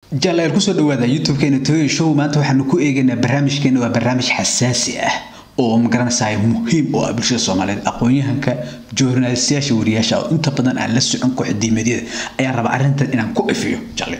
jalaal kusoo dhawaada youtube-keena toyo show maanta waxaanu ku eegaynaa barnaamijkeena waa barnaamij xasaasi ah oo magaranaysaay muhiim oo ah bulshada soomaaliyeed aqoon-yahanka joornaalistayaasha wariyaasha oo inta badan aan la socon kooxdiimadyada ayaan rabaa arrintan inaan ku ifiyo jale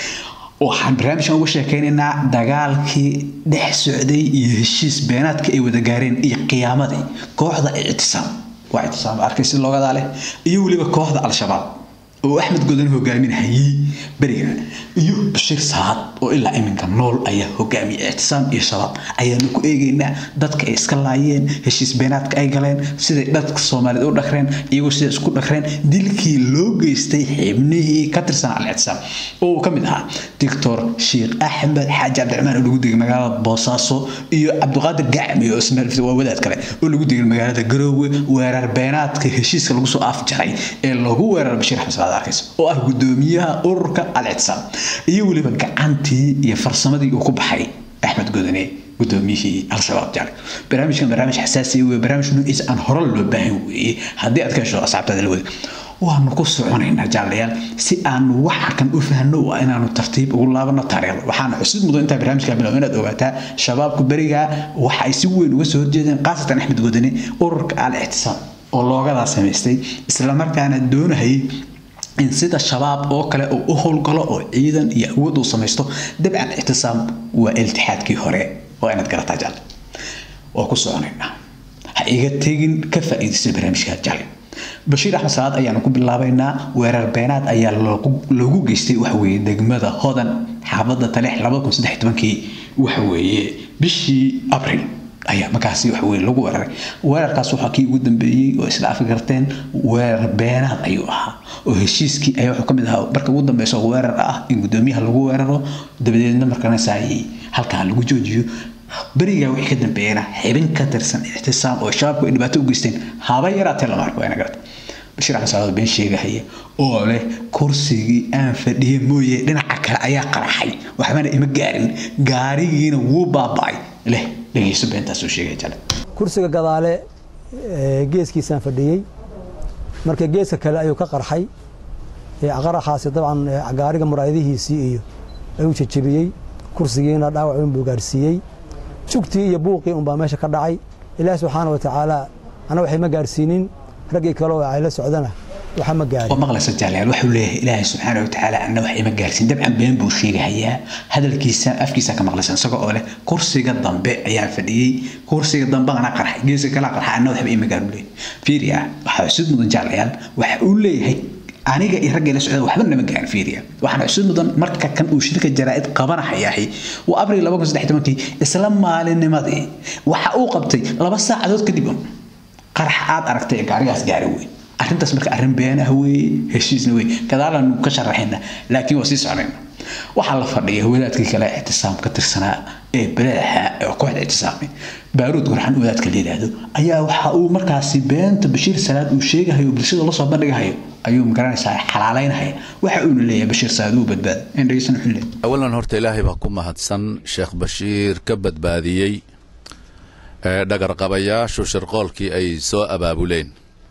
waxaan barnaamijkan uga sheekaynaynaa dagaalkii dhex socday iyo heshiis beenaadka ay wada gaareen iyo qiyaamadii kooxda ictisaam waa ictisaam arkay si loogadaa leh iyo weliba kooxda al-shabaab oo axmed godan hogaaminahayey beriga iyo bashiir saad oo ilaa iminka nool ayaa hogaamiyay ictisaam iyo shabaab ayaanu ku eegaynaa dadka ay iska laayeen heshiis beenaadka ay galeen siday dadka soomaaliyeed u dhakreen iyagoo siday isku dhakreen dilkii loo geystay xibnihii ka tirsan al-ictisaam oo uu ka mid ahaa doctor sheekh axmed xaaji cabdiraxmaan oo lagu degay magaalada boosaaso iyo cabdiqaadir gacmi oo ismail waa wadaad kale oo lagu degay magaalada garoowe weerar beenaadka heshiiska lagu soo afjaray ee lagu weerar bashiir axmed salaad arkaysa oo ah gudoomiyaha ururka al-ictisaam iyo weliba gacantii iyo farsamadii uu ku baxay axmed godane gudoomiyihii al-shabaab jale barnaamijkan barnaamij xasaasi wey barnaamij nuuciisa aan hore loo baahan weeye haddii aad ka hesho asxaabtaada la wada waanu ku soconaynaa jaalayaal si aanu waxa kan u fahno waa inaanu tartiib ugu laabano taariikhda waxaana xusid mudan intaa barnaamijka bilow inaad ogaataa shabaabku berigaa waxa ay si weyn uga soo horjeedeen khaasatan axmed godane ururka al-ictisaam oo loogadaa samaystay islamarkaana doonahayay in sida shabaab oo kale uu u howlgalo oo ciidan iyo awood uu samaysto dabcan ictisaam waa iltixaadkii hore waa inaad garataa jale waa ku soconaynaa ha iga tegin ka faa'iidaysta barnaamijka jale bashiir axmed salaad ayaanu ku bilaabaynaa weerar beenaad ayaa loogu geystay waxaweeye degmada hodan xaafadda taleex labada kun saddex tobankii waxaweeye bishii abril ayaa markaasi wax weyn lagu weeraray weerarkaas waxaa kii ugu dambeeyey oo isla afi garteen weerar beenaad ayuu ahaa oo heshiiskii ayaa wuxuu kamid ahaa marka ugu dambeysa weerar ah in gudoomiyaha lagu weeraro dabadeedna markanasaayi halkaa lagu joojiyo berigaa wixii ka dambeeyana xibin ka tirsan ictisaam oo shabaabku ay dhibaato u geysteen haba yaraatee lama arko ayna garata bashiir axmed salaad been sheegahaya oo leh kursigii aan fadhiye mooye dhinaca kale ayaa qaraxay waxbana ima gaarin gaarigiina wuu baaba'ay leh dhegeyso beentaasuu sheegaya jale kursiga gadaale geeskiisaan fadhiyey marka geeska kale ayuu ka qarxay qaraxaasi dabcan gaariga muraayadihiisii iyo ayuu jajabiyey kursigiina dhaawac unbuu gaarsiiyey jugtii iyo buuqii unbaa meesha ka dhacay ilaahi subxaana wa tacaala ana waxay ma gaarsiinin raggii kale oo ay la socdana waxa ma gaarin oo maqlaysa jaalayaal wuxuu leeyahay ilaahay subxaana wa tacaala anna wax ima gaarsiin dabcan been buu sheegahayaa hadalkiisa afkiisa ka maqlaysa isagoo oo leh kursiga dambe ayaan fadhiyey kursiga dambe ana qarxay geeska kala qarxay anna waxba ima gaarin leeyahay fiiriya waxaa xusid mudan jaalayaal waxa uu leeyahay aniga iyo raggay la socda waxba nama gaarin fiiriya waxaana xusid mudan marka kan uu shirka jaraa'id qabanahayahay waa abril laba kun saddex tobankii isla maalinnimadii waxa uu qabtay laba saacadood kadib un qarax aad aragtay gaarigaas gaari wey arrintaas marka arrin been ah weeye heshiisna wey gadaalaanu ka sharaxayna laakiin waa sii soconayna waxaa la fadhiya wadaadkii kale ictisaam ka tirsanaa ee baleexa ee kooxda ictisaamay baaruud gurxan wadaadka la yidhaahdo ayaa waxa uu markaasi beenta bashiir salaad uu sheegahayo bulshada lasoo bandhigahayo ayuu magaranaysaa xalaalaynahaya waxa uuna leeyahay bashiir salaad uu badbaada in dhegeysan wuxuu leeyahay awalan horta ilaahay baa ku mahadsan sheekh bashiir ka badbaadiyey dhagarqabayaashu shirqoolkii ay soo abaabuleen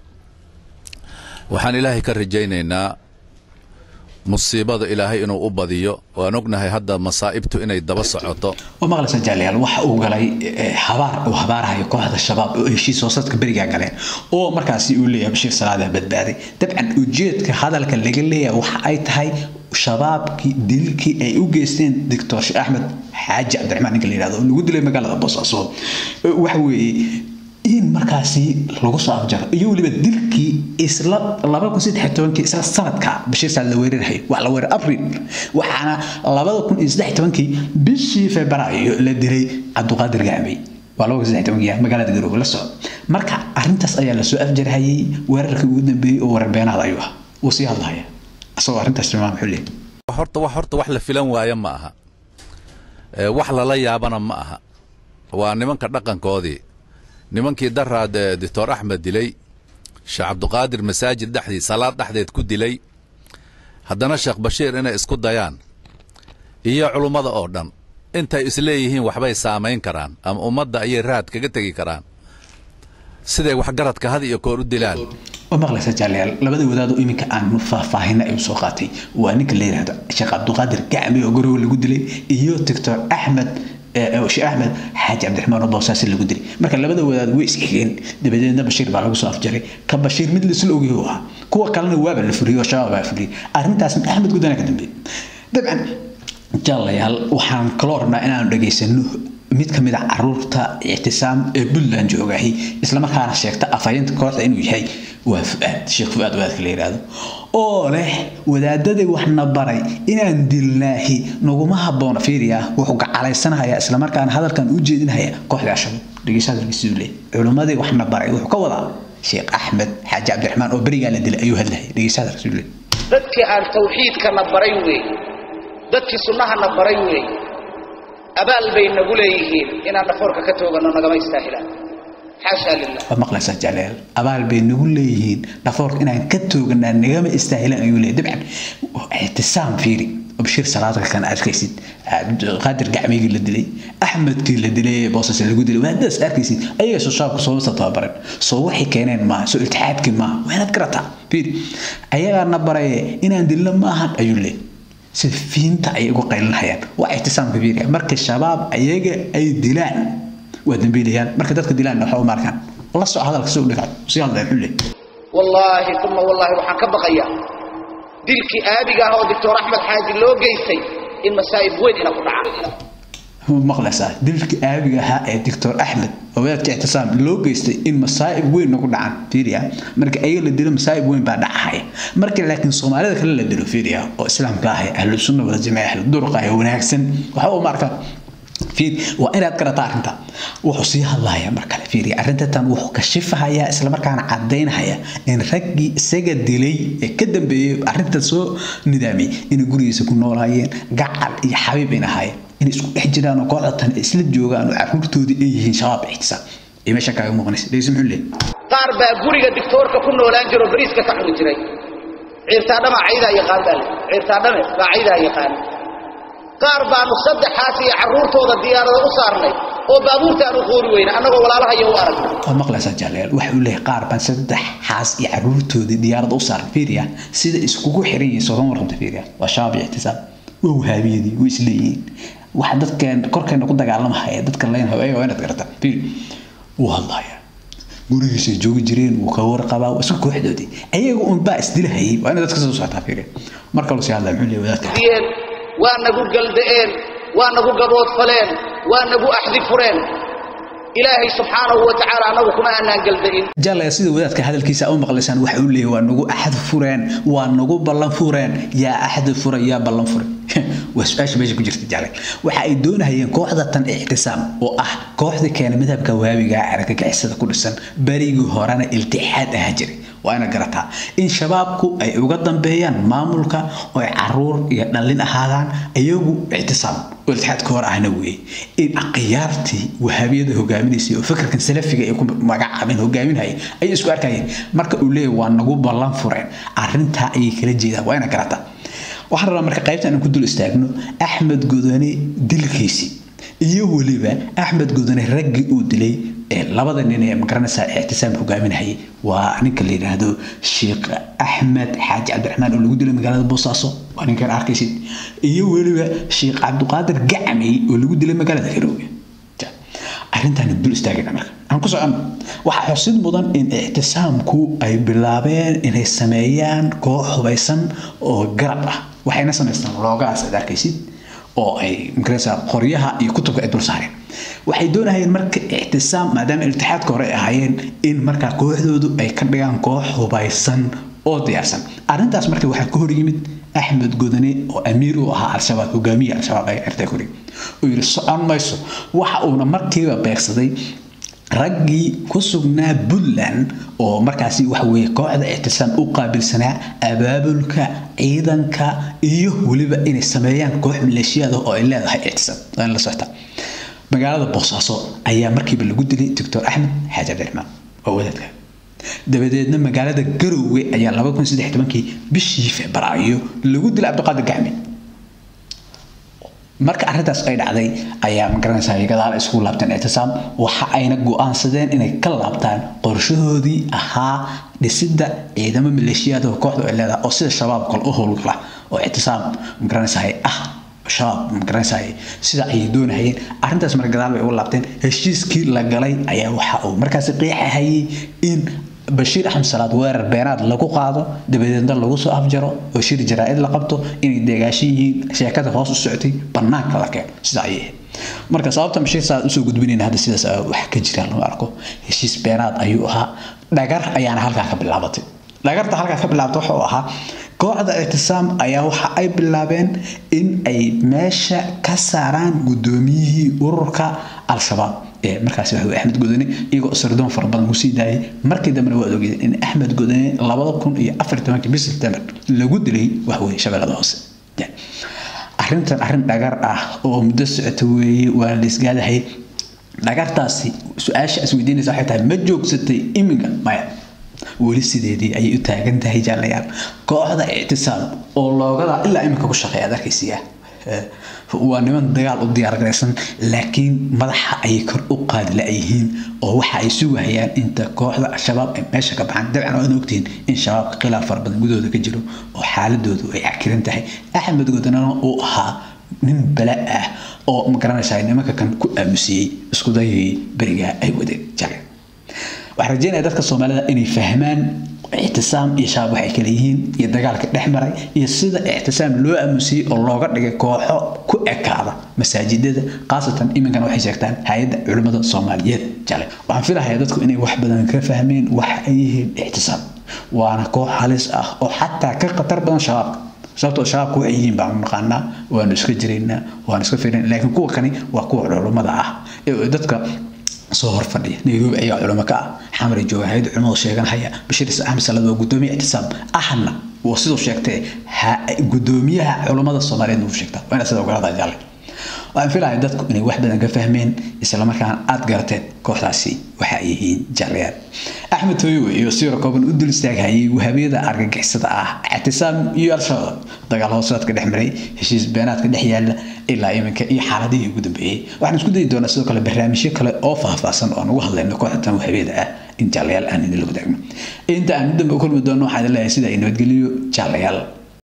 waxaan ilaahay ka rajaynaynaa musiibada ilaahay inuu u badiyo waan ognahay hadda masaa'ibtu inay daba socoto oo maqlaysa jaalayaal waxa uu galay habaar uu habaarahayo kooxda shabaab oo heshiis hoosadka berigaa galeen oo markaasi uu leeyahay bashiir salaada badbaaday dabcan ujeedka hadalka laga leeyahay waxa ay tahay shabaabkii dilkii ay u geysteen doctor sheekh axmed xaaji cabdiraxmaan ninka la yidhahdo oo lagu dilay magaalada boosaaso waxa weeye in markaasi lagu soo afjaro iyo weliba dilkii isla laba kun saddex tobankii isla sanadka bashiir saad la weerarhay wax la weerar abril waxaana labada kun iyo saddex tobankii bishii febraayo la dilay cabdiqaadir gacmay waa laba kun saddex tobankii magaalada garoowe la socdo marka arrintaas ayaa lasoo afjarhayay weerarkii ugu dambeeyey oo weerar beenaad ayuu ah wuu sii hadlahaya asagoo arrintaas tilmaam wuxuu leeyahay horta wax horta wax la filan waayo ma aha wax lala yaabana ma aha waa nimanka dhaqankoodii nimankii daraad doctor axmed dilay sheekh cabdiqaadir masaajid dhexdii salaad dhexdeed ku dilay haddana sheekh bashiir inay isku dayaan iyo culummada oo dhan intay isleeyihiin waxbay saamayn karaan ama ummadda ayay raad kaga tegi karaan siday waxgaradka had iyo koor u dilaan waa maqlaysa jaalayaal labada wadaado iminka aan faahfaahina ay soo qaatay waa ninka la yidhaahdo sheekh cabdiqaadir gacmi oo gorowa lagu dilay iyo doctor axmed sheekh axmed xaaji cabdiraxmaan oo boosaasi lagu dilay marka labada wadaad way isxigeen dabadeedna bashiir baa lagu soo afjaray ka bashiir mid laisla ogyahay u ahaa kuwa kalena waaba la fuliyey oo shabaab baa fuliyey arrintaasna axmed gudana ka dambeeyey dabcan jaalayaal waxaan kaloo rabnaa inaanu dhageysano mid ka mid a caruurta ictisaam ee puntland joogahay islamarkaana sheegta afhayeenta kooxda inuu yahay waa fuaad sheekh fuaad wadaadka la yidhaahdo oo leh wadaadadii waxna baray inaan dilnaahi naguma habboona fiiriya wuxuu gacalaysanhayaa islamarkaana hadalkan u jeedinhaya kooxda ashabaab dhegeysadalkiisuu leey culimmadii waxna baray wuxuu ka wadaa sheekh axmed xaaji cabdiraxmaan oo berigaa la dilay ayuu hadlahaya dhegeysadalkiisuu leey dadkii aan tawxiidkana baray weey dadkii sunnahana baray weey abaal bay nagu leeyihiin inaan dhafoorka ka toogano nagama istaahilaan xaashaa lilah waa maqlaysaa jalaal abaal bay nagu leeyihiin dhafoorka inaan ka tooganaa nagama istaahilaan ayuu leeyahy dabcan ictisaam fiiri bashiir salaadka kan arkaysid qaadir gacmigii la dilay axmedkii la dilay boosas lagu dilay waadaas arkaysid ayaga soo shaabku soo wasa tababaran soo waxay keeneen maaha soo iltixaadkii maaha waa inaad garataa fiiri ayagaana baraye inaan dilno maahan ayuu leeyahy sida fiinta ayay uga qaylinhayaan waa ictisaamka fiiriya marka shabaab ayaga ay dilaan waa dambiilayaan marka dadka dilaan waxa u markaan la soo hadalka soo dhigaa si hadla wuxuu leeyahay wallaahi uma wallaahi waxaan ka baqayaa dilkii aabiga ah oo doctor axmed xaaji loo geystay in masaa'ib weyn ina ku dhacaan maqlaysaa dilkii aabiga ahaa ee doctor axmed oo wadaadka ictisaam loo geystay in masaa'ib weyn nagu dhacaan fiiriya marka ayaga la dilo masaa'ib weyn baa dhacahaya marka laakiin soomaalida kale la dilo fiiriya oo islaamka ah ahlu sunna wada jamaca ahlu durqa ee wanaagsan waxa uu markaa fiir waa inaad garataa arrinta wuxuu sii hadlaya mar kale fiiriya arrinta tan wuxuu kashifahayaa islamarkaana caddaynahaya in raggii isaga dilay ee ka dambeeyey arrinta soo nidaamiyey inay gurigiisa ku noolaayeen gacal iyo xabiib ayna ahaayeen inay isku dhex jiraan oo kooxda tan isla joogaan oo caruurtoodii ay yihiin shabaab ixtisaam iyo meesha kaaga muuqanaysa dhegeysa muxuu leeyahay qaar baa guriga dictoorka ku noolaan jiro bariiska ka cuni jiray ciirtaadhama caydaa yaqaan baa le ciirtaadhame baa caydaa yaqaan qaar baanu saddexaas iyo carruurtooda diyaarada u saarnay oo baabuurta aan u qoori weyna annagoo walaalahaya u arag waa maqlaysaa jaalayaal waxa uu leeyahay qaar baan saddex xaas iyo caruurtoodii diyaarada u saaran fiiriya sida iskugu xiran yihiin soo kama warqabta fiiriya waa shabaab iyo ictisaam waa wahaabiyadii way isleeyihiin waxa dadkeen korkeena ku dagaalamahaya dadka layn haweega waa inaad garata fiiri wuu hadlaya gurigiisay joogi jireen wuu ka warqabaa waa isku kooxdoodii ayaga un baa isdilahayay waa inaad dadka soo socotaa fiiriya mar kaloo sii hadlaya muxuu leeyahay wadaadka diyeen waa nagu galda'een waa nagu gaboodfaleen waa nagu axdi fureen ilaahay subxaanahu wa tacaala annagu kuma aanaan galda'in jaalaya sida wadaadka hadalkiisa u maqlaysaan waxa uu leeyahay waa nagu axad fureen waa nagu ballan fureen yaa axad fura yaa ballan fure waa su-aasha meesha ku jirta jaalay waxa ay doonahayeen kooxda tan ictisaam oo ah kooxda keena madhabka waabiga argagixisada ku dhisan berigii horena iltixaad ahaa jiray waa ina garataa in shabaabku ay uga dambeeyaan maamulka oo ay caruur iyo dhallin ahaadaan iyagu ictisaam oo iltixaadka hor ahna weeye in akhyaartii wahaabiyada hogaaminaysay oo fikirkan salafiga ay ku magacaabeen hogaaminhaya ayay isku arkayeen marka uu leeyahay waa nagu ballan fureen arrintaa ayay kala jeedaan waa ina garataa waxaan rabaa marka qaybta inaan ku dul istaagno axmed godane dilkiisii iyo weliba axmed godane raggii uu dilay labada nin ee magaranaysaa ictisaam hogaaminahayay waa ninka la yidhaahdo sheekh axmed xaaji cabdiraxmaan oo lagu dilay magaalada boosaaso waa ninkan arkaysid iyo weliba sheekh cabdiqaadir gacmey oo lagu dilay magaalada garoowe arrintaan dul istaagayna marka aan ku socono waxaa xusid mudan in ictisaamku ay bilaabeen inay sameeyaan koox hubaysan oo garab ah waxayna samaystaan loogaas aad arkaysid oo ay magaraysaa qoryaha iyo kutubka ay dul saareen waxay doonahayeen marka ictisaam maadaama iltixaadka hore ay ahaayeen in markaa kooxdoodu ay ka dhigaan koox hubaysan oo diyaarsan arrintaas marka waxaa ka hor yimid axmed godane oo amiir u ahaa al-shabaab hogaamiye al-shabaab ay artay kori oo yidhi socon mayso waxa uuna markiiba beegsaday raggii ku sugnaa puntland oo markaasi waxa weeye kooxda ictisaam u qaabilsanaa abaabulka ciidanka iyo weliba inay sameeyaan koox maleeshiyada oo ay leedahay ictisaam waa in la socota magaalada boosaaso ayaa markiiba lagu dilay doctor axmed xaaji cabdiraxmaan waa wadaadka dabadeedna magaalada garoowe ayaa laba kun saddex tobankii bishii febraayo lagu dilay cabdiqaadir gacmi marka arrintaas ay dhacday ayaa magaranaysaa gadaal ay isku laabteen ictisaam waxa ayna go-aansadeen inay ka laabtaan qorshahoodii ahaa dhisidda ciidamo maleeshiyaad oo kooxdu ay leedahay oo sida shabaab kale u howlgala oo ictisaam magaranaysaa ah shabaab magaranaysaa sida ay doonahayeen arrintaas marka gadaal bay uga laabteen heshiiskii la galay ayaa waxa uu markaasi qiixahayay in bashiir axmed salaad weerar beenaad lagu qaado dabadeedna lagu soo afjaro oo shir jaraa-id la qabto inay deegaashan yihiin sheekada hoos u socotay banaanka la keeno sida ayay ahayd marka sababta bashiir salaad usoo gudbinayna hadda sidaas wax ka jira lama arko heshiis beenaad ayuu ahaa dhagar ayaana halkaa ka bilaabatay dhagarta halkaa ka bilaabta wuxuu ahaa kooxda ictisaam ayaa waxa ay bilaabeen in ay meesha ka saaraan guddoomiyihii ururka al-shabaab ee markaasi waxa axmed godane iyagoo sirdoon fara badan kusii daayay markii dambena waad ogeedeen in axmed godane labada kun iyo afar tobankii bis september lagu dilay waxweye shabeellada hoose arrintan arrin dhagar ah oo muddo socota weeye waa la isgaadahay dhagartaasi su-aasha is weydiinaysa waxay tahay ma joogsatay iminka maya weli sideedii ayay u taagan tahay jaalayaal kooxda ictisaam oo loogada ilaa iminka ku shaqeeya ad arkaysiya waa niman dagaal u diyaargaraysan laakiin madaxa ayay kor u qaadi la-yihiin oo waxa ay sugahayaan inta kooxda al-shabaab ay meesha ka baxaan dabcan waad ogtihiin in shabaabka khilaaf fara badan gudahooda ka jiro oo xaaladoodu ay cakiran tahay axmed godanana uu ahaa nin bala ah oo magaranaysaa nimanka kan ku aamusiyey isku dayay berigaa ay wadeen jale waxaan rajeynaya dadka soomaalida inay fahmaan ictisaam iyo shabaab waxay kala yihiin iyo dagaalka dhex maray iyo sida ictisaam loo aamusiyey oo looga dhigay kooxo ku ekaada masaajidada khaasatan iminkana waxay sheegtaan hay-adda culimmada soomaaliyeed jale waxaan filahayaa dadku inay wax badan ka fahmeen waxa ay yihiin ictisaam waana koox halis ah oo xataa ka khatar badan shabaabka sababtoo shabaabku waxay yihiin baanu naqaanaa waanu iska jiraynaa waanu iska firin laakiin kuwa kani waa kuwa culummada ah ee dadka soo hor fadhiya nairobi ayaa culimo ka ah xamar jooga hay-adda culimadu sheeganhaya bashiir axmed salaad waa gudoomiye ictisaam ahna waa siduu sheegtay gudoomiyaha culimmada soomaaliyeed uu sheegtaa waa inaad sida ogolaada jaalle waxaan filahay dadku inay wax badan ka fahmeen islamarkaana aad garateen kooxdaasi waxa ay yihiin jaalayaal axmed hooyowe iyo siiro kooban u dul istaaghayay wahabiyada argagixisada ah ictisaam iyo al-shabaab dagaal hoosaadka dhex maray heshiis beenaadka dhex yaala ilaa iminka iyo xaaladihii ugu dambeeyey waxaan isku dayi doonaa sidoo kale barnaamijyo kale oo faahfaahsan oo aan ugu hadlayno kooxdan wahabiyada ah in jaalayaal aan idinla wadaagno inta aan dambe u kulmi doono waxaan leeyahay sida ay nabadgeliyo jaalayaal